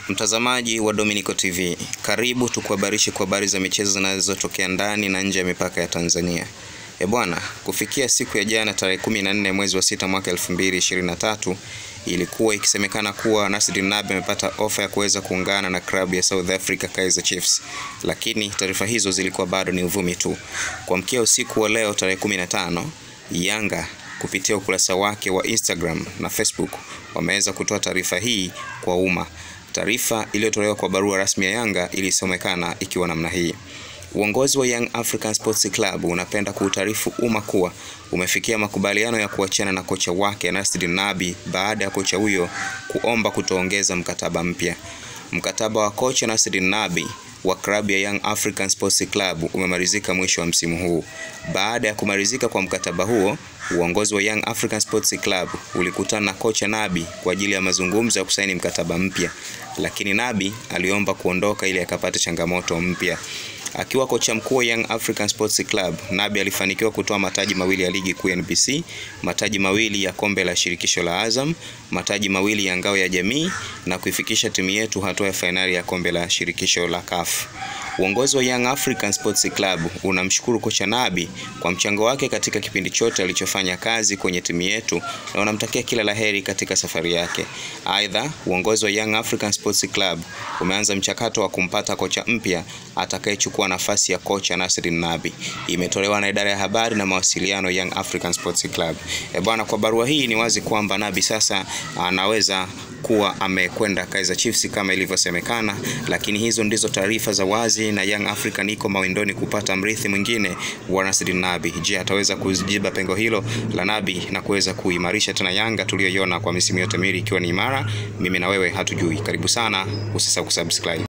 Mtazamaji wa Dominico TV, karibu tukuhabarishe kwa habari za michezo zinazotokea ndani na nje ya mipaka ya Tanzania. E bwana, kufikia siku ya jana tarehe 14 mwezi wa sita mwaka 2023 ilikuwa ikisemekana kuwa Nasri Nabi amepata ofa ya kuweza kuungana na klabu ya South Africa Kaizer Chiefs, lakini taarifa hizo zilikuwa bado ni uvumi tu. Kwa mkia usiku wa leo tarehe 15, Yanga kupitia ukurasa wake wa Instagram na Facebook wameweza kutoa taarifa hii kwa umma. Taarifa iliyotolewa kwa barua rasmi ya Yanga ilisomekana ikiwa namna hii: Uongozi wa Young African Sports Club unapenda kuutaarifu umma kuwa umefikia makubaliano ya kuachana na kocha wake Nasri Nabi baada ya kocha huyo kuomba kutoongeza mkataba mpya. Mkataba wa kocha Nasri Nabi wa klabu ya Young African Sports Club umemalizika mwisho wa msimu huu. Baada ya kumalizika kwa mkataba huo, uongozi wa Young African Sports Club ulikutana na kocha Nabi kwa ajili ya mazungumzo ya kusaini mkataba mpya, lakini Nabi aliomba kuondoka ili akapata changamoto mpya. Akiwa kocha mkuu wa Young African Sports Club, Nabi alifanikiwa kutoa mataji mawili ya ligi kuu NBC, mataji mawili ya kombe la shirikisho la Azam, mataji mawili ya ngao ya jamii na kuifikisha timu yetu hatua ya fainali ya kombe la shirikisho la CAF. Uongozi wa Young African Sports Club unamshukuru kocha Nabi kwa mchango wake katika kipindi chote alichofanya kazi kwenye timu yetu na unamtakia kila laheri katika safari yake. Aidha, uongozi wa Young African Sports Club umeanza mchakato wa kumpata kocha mpya atakayechukua nafasi ya kocha Nasri Nabi. Imetolewa na idara ya habari na mawasiliano Young African Sports Club. E bwana, kwa barua hii ni wazi kwamba Nabi sasa anaweza kuwa amekwenda Kaizer Chiefs kama ilivyosemekana, lakini hizo ndizo taarifa za wazi, na Young African iko mawindoni kupata mrithi mwingine wa Nasri Nabi. Je, ataweza kuziba pengo hilo la Nabi na kuweza kuimarisha tena Yanga tuliyoiona kwa misimu yote miwili ikiwa ni imara? Mimi na wewe hatujui. Karibu sana, usisahau kusubscribe.